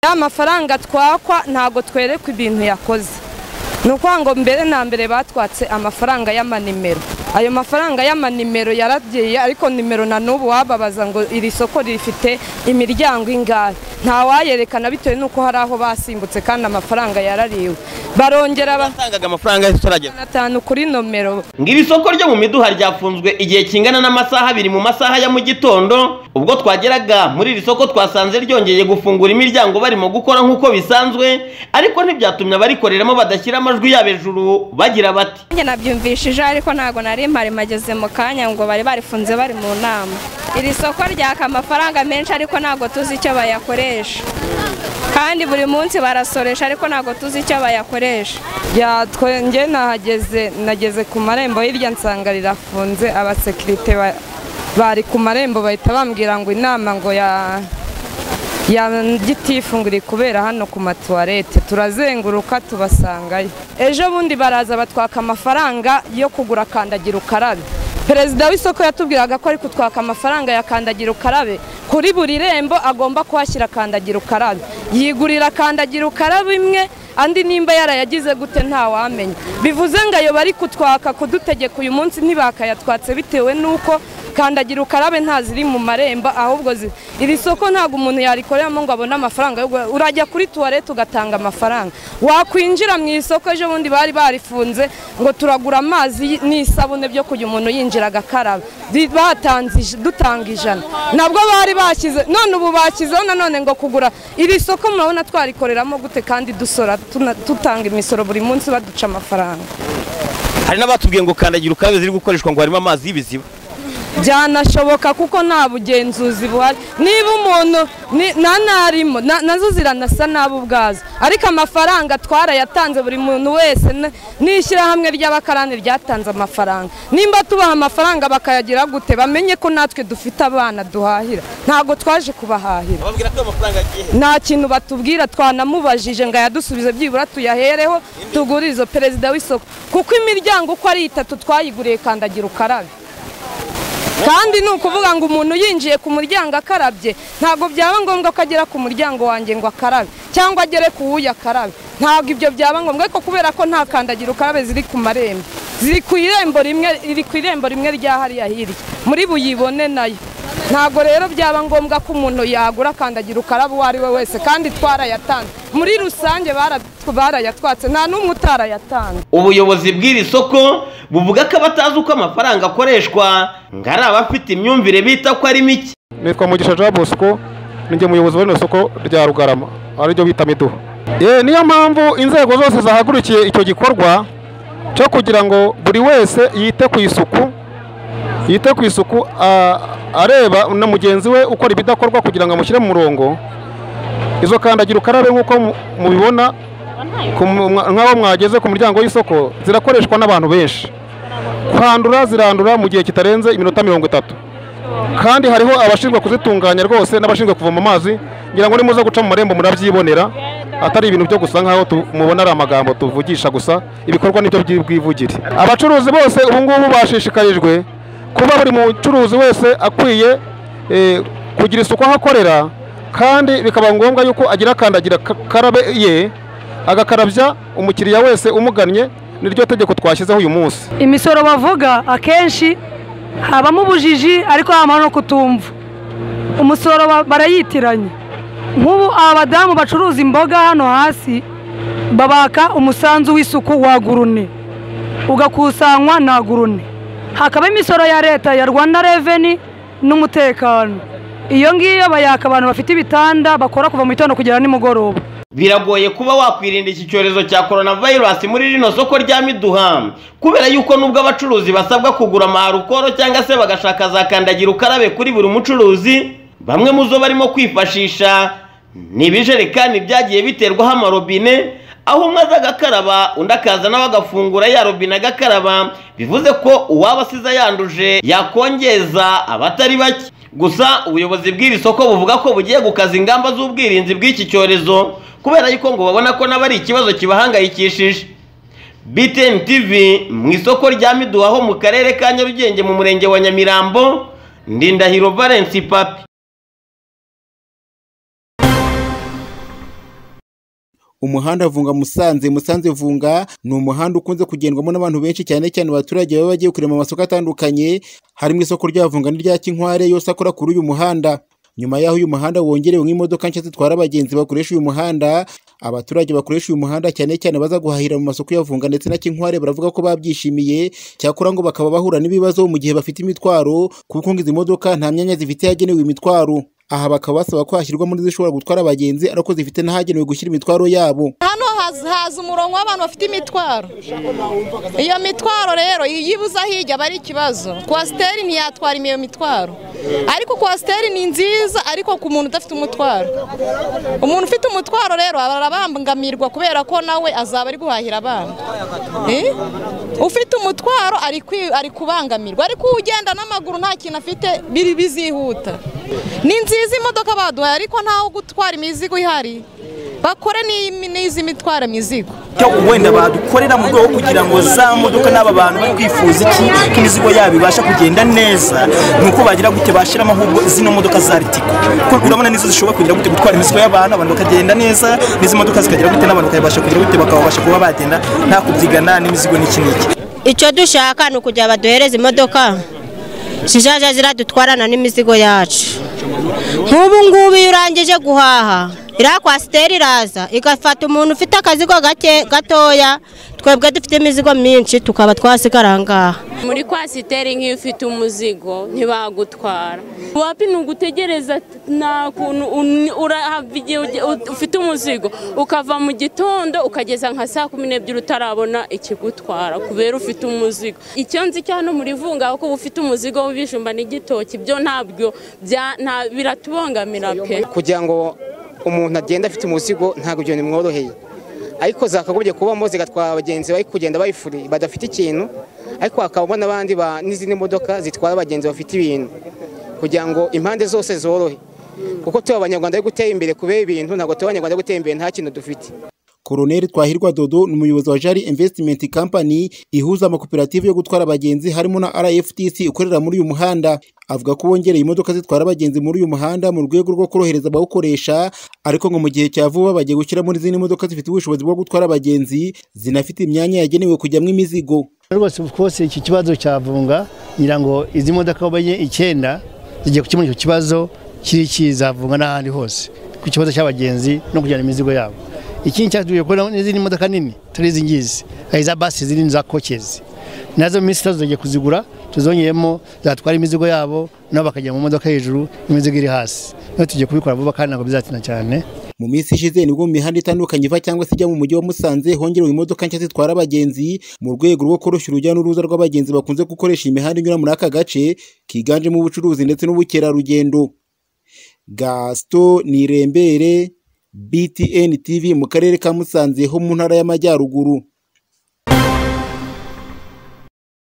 ya mafaranga twakwa ntabwo twerekwa ibintu yakoze ni ukuvuga ngo mbere na mbere batwatse amafaranga y'amanimero ayo mafaranga y'amanimero yaragiye ariko nimero na n'ubu wababaza ngo iri soko rifite imiryango ingahe ntawayerekana bitewe n'uko hari aho basimbutse kandi amafaranga yarariwe barongera ba- batangaga amafaranga yahise turagera atanu kuri nomero ngo iri soko ryo mu miduha ryafunzwe igihe kingana n'amasaha abiri mu masaha ya mu gitondo ubwo twageraga muri iri soko twasanze ryongeye gufungura imiryango barimo gukora nk'uko bisanzwe ariko ntibyatumye abarikoreramo badashyira amajwi yabo hejuru bagira bati Njye nabyumvishije ariko ntabwo nari mpari mageze mu kanya ngo bari barifunze bari mu nama iri soko ryaka amafaranga menshi ariko ntabwo tuzi icyo bayakoresha kandi buri munsi barasoresha ariko ntabwo tuzi icyo bayakoresha Ya twenge nahageze nageze ku marembo hirya nsanga rirafunze abasekirite ba- bari ku marembo bahita bambwira ngo inama ngo ya ya gitifu ngo iri kubera hano ku matuwarete turazenguruka tubasangayo ejo bundi baraza batwaka amafaranga yo kugura kandagira ukarabe perezida w'isoko yatubwiraga ko ari kutwaka amafaranga ya kandagira ukarabe kuri buri rembo agomba kuhashyira kandagira ukarabe yigurira kandagira ukarabe imwe andi nimba yarayagize gute ntawamenya bivuze ngo ayo bari kutwaka kudutegeka uyu munsi ntibakayatwatse bitewe n'uko kandagira ukarabe nta ziri mu marembo ahubwo zi- iri soko ntabwo umuntu yarikoreramo ngo abone amafaranga yo guha- urajya kuri tuwarete ugatanga amafaranga wakwinjira mu isoko ejo bundi bari barifunze ngo turagura amazi n'isabune byo kujya umuntu yinjira agakaraba Di- batanze ij- dutanga ijana nabwo bari bashyize none ubu bashyizeho nanone ngo kugura iri soko murabona twarikoreramo gute kandi dusora tuna- dutanga imisoro buri munsi baduca amafaranga hari n'abatubwiye ngo kandagira ukarabe ziri gukoreshwa ngo harimo amazi y'ibiziba byanashoboka kuko nta bugenzuzi buhari niba umuntu ni- na narimo na- nazo ziranasa nabo ubwazo ariko amafaranga twarayatanze buri muntu wese n- n'ishyirahamwe ry'abakarani ryatanze amafaranga nimba tubaha amafaranga bakayagira gute bamenye ko natwe dufite abana duhahira ntabwo twaje kubahahira bababwira ko amafaranga agiye nta kintu batubwira twanamubajije ngo ayadusubize byibura tuyahereho tugure izo perezida w'isoko kuko imiryango uko ari itatu twayiguriye kandagira ukarabe kandi ni ukuvuga ngo umuntu yinjiye ku muryango akarabye ntabwo byaba ngombwa ko agera ku muryango wanjye ngo akarabe cyangwa agere ku wuya akarabe ntabwo ibyo byaba ngombwa ariko kubera ko nta kandagira ukarabe ziri ku marembo ziri ku irembo rimwe riri ku irembo rimwe rya hariya hirya muri buyibone nayo ntabwo rero byaba ngombwa ko umuntu yagura kandagira ukarabe uwo ari we wese kandi twarayatanze muri rusange bara- barayatwatse nta n'umwe utarayatanze ubuyobozi bw'iri soko buvuga ko abatazi uko amafaranga akoreshwa ngo ari abafite imyumvire bita ko ari mike nitwa mugisha jean bosco ninjye muyobozi wa rino soko rya rugarama ariryo bita miduha Ye, niyo mpamvu inzego zose zahagurukiye icyo gikorwa cyo kugira ngo buri wese yite ku isuku yite ku isuku a- areba na mugenzi we ukora ibidakorwa kugira ngo amushyire mu murongo izo kandagira ukarabe nk'uko mu- mubibona ku mu- mwa- nk'aho mwageze ku muryango w'isoko zirakoreshwa n'abantu benshi kwandura zirandura mu gihe kitarenze iminota mirongo itatu kandi hariho abashinzwe kuzitunganya rwose n'abashinzwe kuvoma amazi ngira ngo nimuza guca mu marembo murabyibonera atari ibintu byo gusa nk'aho tu- mubona ari amagambo tuvugisha gusa ibikorwa nibyo byi- bwivugire abacuruzi bose ubu ngubu bashishikarijwe kuba buri mucuruzi wese akwiye eh, kugira isuku aho akorera kandi bikaba ngombwa yuko agira kandagira ka- karabe ye agakarabya umukiriya wese umugannye niryo tegeko twashyizeho uyu munsi imisoro bavuga akenshi habamo ubujiji ariko habamo no kutumva umusoro ba- barayitiranya nk'ubu aba badamu bacuruza imboga hano hasi babaka umusanzu w'isuku wa gurune ugakusanywa na gurune hakaba imisoro ya leta ya rwanda reveni n'umutekano iyo ngiyo bayaka abantu bafite ibitanda bakora kuva mu gitondo kugera nimugoroba biragoye kuba wakwirinda iki cyorezo cya coronavirus muri rino soko rya miduha kubera yuko nubwo abacuruzi basabwa kugura amaharukoro cyangwa se bagashaka za kandagira ukarabe kuri buri mucuruzi bamwe mu zo barimo kwifashisha ni ibijerekani byagiye biterwaho amarobine aho umwe aza agakaraba undi akaza nawe agafungura ya robine agakaraba bivuze ko uwaba asize yanduje yakongeza abatari bake gusa ubuyobozi bw'iri soko buvuga ko bugiye gukaza ingamba z'ubwirinzi bw'iki cyorezo kubera yuko ngo babona ko nabo ari ikibazo kibahangayikishije BTN TV mu isoko rya Miduha ho mu karere ka Nyarugenge mu murenge wa Nyamirambo Ndindahiro Valence Papi umuhanda vunga musanze musanze vunga ni umuhanda ukunze kugendwamo n'abantu benshi cyane cyane abaturage baba bagiye kurema amasoko atandukanye harimo isoko rya vunga n'irya kinkware yose akora kuri uyu muhanda nyuma y'aho uyu muhanda wongerewe nk'imodoka nshya zitwara abagenzi bakoresha uyu muhanda abaturage bakoresha uyu muhanda cyane cyane baza guhahira mu masoko ya vunga ndetse na kinkware baravuga ko babyishimiye cyakora ngo bakaba bahura n'ibibazo mu gihe bafite imitwaro kuko ngo izi modoka nta myanya zifite yagenewe imitwaro aha bakaba basaba ko hashyirwamo n'izishobora gutwara abagenzi ariko zifite n'ahagenewe gushyira imitwaro yabo hano haza haza umurongo w'abantu bafite imitwaro iyo mitwaro rero iyo ibuze aho ijya aba ari ikibazo kwasiteri ntiyatwara iyo mitwaro ariko kwasiteri ni nziza ariko ku muntu udafite umutwaro umuntu ufite umutwaro rero arabangamirwa kubera ko nawe azaba ari guhahira abana Eh? ufite umutwaro ari kwi- ari kubangamirwa ariko ugenda n'amaguru nta kintu afite biri bizihuta ni nziza imodoka baduhaye ariko ntaho gutwara imizigo ihari bakore n'iyi- n'izi mitwara mizigo cyo wenda badukorera mu rwego kugira ngo za modoka n'aba bantu bari kwifuza iki ko imizigo yabo ibasha kugenda neza ni uko bagira gute bashyiramo ahubwo zino modoka za ritiko kuko urabona nizo zishobora kugira gute gutwara imizigo y'abantu abantu bakagenda neza n'izi modoka zikagira gute n'abantu bakabasha kugira gute bakabasha kuba bagenda nta kubyigana n'imizigo n'iki n'iki icyo dushaka ni ukugira baduhereze imodoka zizajya ziradutwarana n'imizigo yacu nk'ubu ngubu iyo urangije guhaha iriya kwasiteri iraza igafata umuntu ufite akazigo gake gatoya twebwe dufite imizigo myinshi tukaba twasigara aha ngaha muri kwasiteri nk'iyo ufite umuzigo ntibagutwara wapi ni ugutegereza nta kuntu un- urahava igihe uge- u- ufite umuzigo ukava mu gitondo ukageza nka saa kumi n'ebyiri utarabona ikigutwara kubera ufite umuzigo icyo nzi cya hano muri vunga ko ufite umuzigo w'ibijumba n'igitoki byo ntabwo bya- nta- biratubangamira pe kugira ngo umuntu agende afite umuzigo ntabwo ibyo bimworoheye ariko zakagombye kubamo zigatwara abagenzi bari kugenda bayifuriye badafite ikintu ariko hakabamo n'abandi ba- n'izindi modoka zitwara abagenzi bafite ibintu kugira ngo impande zose zorohe kuko tuba abanyarwanda bari gutera imbere kubera ibintu ntabwo tuba abanyarwanda bari gutera imbere nta kintu dufite Koloneli Twahirwa Dodo ni umuyobozi wa Jari Investment Company ihuza amakoperative yo gutwara abagenzi harimo na RFTC ukorera muri uyu muhanda avuga ko bongereye imodoka zitwara abagenzi muri uyu muhanda mu rwego rwo korohereza abawukoresha ariko ngo mu gihe cya vuba bagiye gushyiramo n'izindi modoka zifite ubushobozi bwo gutwara abagenzi zinafite imyanya yagenewe kujyamo imizigo rwose rwose iki kibazo cyavunga ngira ngo izi modoka bamenye icyenda zigiye gukemura icyo kibazo kiri kizavunga n'ahandi hose ku kibazo cy'abagenzi no kujyana imizigo yabo ikindi cyatumye kubona n'izindi modoka nini turi izi ngizi hari iza basi izindi ni za kokezi nazo minsi itazo tugiye kuzigura tuzongeyemo zatwara imizigo yabo nabo bakajya mu modoka hejuru imizigo iri hasi niyo tugiye kubikora vuba kandi ntabwo bizatina cyane mu minsi ishize nibwo mu mihanda itandukanye iva cyangwa se ijya mu mujyi wa Musanze hongerewe imodoka nshya zitwara abagenzi mu rwego rwo koroshya urujya n'uruza rw'abagenzi bakunze gukoresha imihanda inyura muri aka gace kiganjemo ubucuruzi ndetse n'ubukerarugendo Gaston Nirembere BTN TV mu karere ka Musanze ho mu ntara y'amajyaruguru